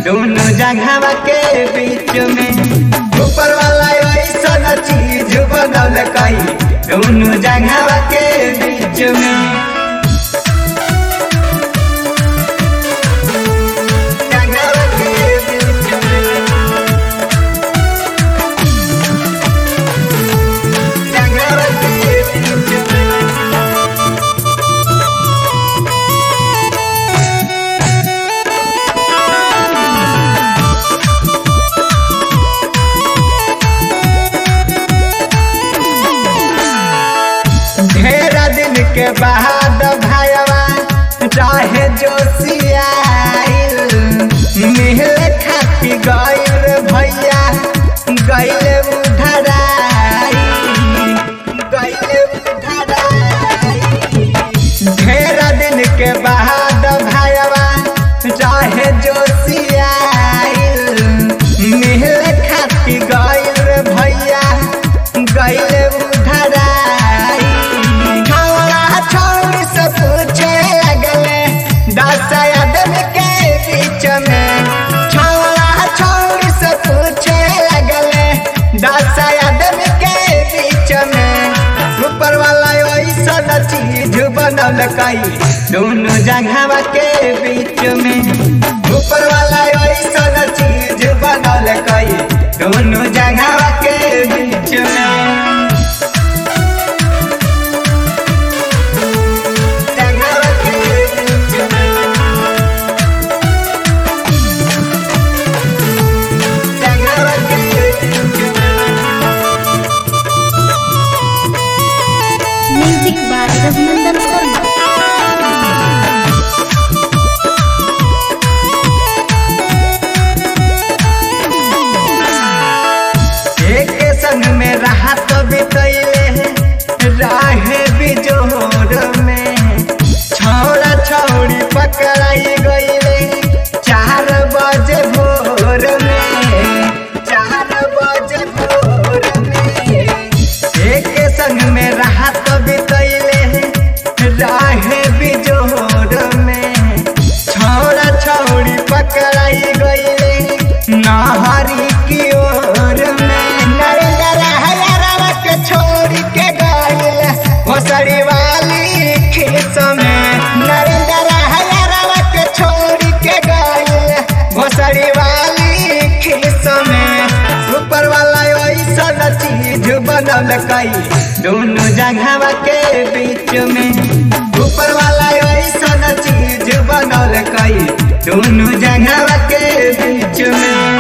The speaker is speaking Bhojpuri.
दोनों जगहवा के बीच में ऊपर वाला ऐसा चीज बनल कई दोनों जगहवा के बीच में जगहवा के बीच में जगहवा के बीच में ढेर दिन के बाद भाईवा चाहे जोशियाइल मिहल खाती गइल भैया गइल उधराई गइल उधराई ढेर दिन के बाद भाईवा चाहे जोशियाइल मिहल खाती गइल भैया गइल उधराई छौड़ा छौड़ी से पूछे लगले दस आदमी के बीच में छौड़ा छौड़ी से पूछे लगले दस आदमी के बीच में ऊपर वाला ऐसा चीज बनल कई दोनों जगहवा के बीच में ऊपर वाला ऐसा चीज बनल कई दोनों जगहवा के बीच में जगहवा के बीच में जगहवा के बीच में म्यूजिक बाय रघुनंदन शर्मा एक संग में रहा तो बितैले राहे बिजोर में छौड़ा छौड़ी पकड़ाई गईले चार बजे भोर में चार बजे भोर में एक संग में रहा तो बितैले राहे बिजोर में छौड़ा छौड़ी पकड़ाई गईले नहरी की ओर में नरेंद्र हजारा के छोड़ी के गईल घोसड़ी वाली खीस में नरेंद्र हजारा के छोड़ी के गईल घोसड़ी वाली खीस में ऊपर वाला ऐसा चीज बनल कई दोनों जगहवा के बीच में ऊपर वाला ऐसा चीज बनल कई दोनों जगहवा के बीच में